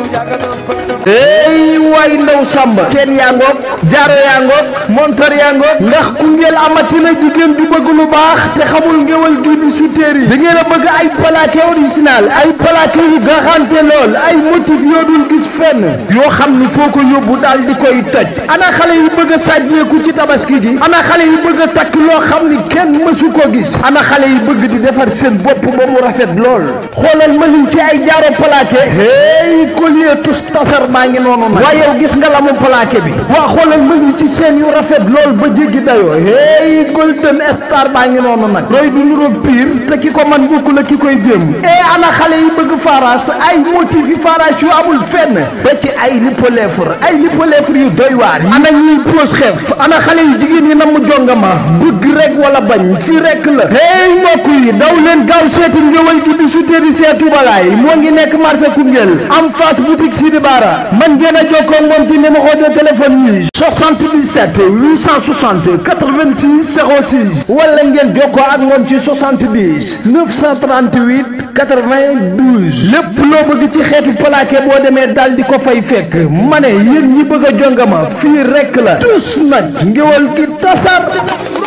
ey waay ndaw sàmba ceen yaa ngoog jaaro yaa ngoog montar yaa ngoog ndax Koungheul amatina jigéen du bëgg lu baax te xamul ngewal gi bi su téeri da ngeen a bëgg ay plaqué original ay plaqué yu garanté lool ay motif yoo dul gis fenn yoo xam ni foo ko yóbbu daal di koy toj ana xale yi bëgg a sàjjeeku ci tabaski ji ana xale yi bëgg a takk loo xam ni kenn mësu ko gis ana xale yi bëgg di defar seen bopp ba mu rafet lool xoolal ma lim ci ay jaaro plaqué hey collier tus tasar maa ngi noonu nag waaye yow gis nga la mu plaqué bi waa xoolal ma ngi ci seen yu rafet lool ba jéggi dayoo hey golden star baa ngi noonu nag looy du nuroog pire te ki ko man bokku la ki koy jéem e ana xale yi bëgg faras ay motif yi faras yu amul fenn ba ci ay lipolèvre ay lipolèvre yu doy waar yi ana ñuy pose xef ana xale yu jigéen yi nam jongama bëgg rek wala bañ fii rek la hey mbokk yi daw leen gaaw seeti ngéwal gi bi su téeri seetu balaay moo ngi nekk marché Koungheul am face boutique Sidi Bara man ngeen a jokkoo moom ci numéro de téléphone yi 77 860 86 06 wala ngeen jokkoo ak moom ci 70 938 92 lépp loo bëgg ci xeetu plaqué boo demee daal di ko fay fekk ma ne yéen ñi bëgg a jongama fii rek la tous nag ngéwal gi tasar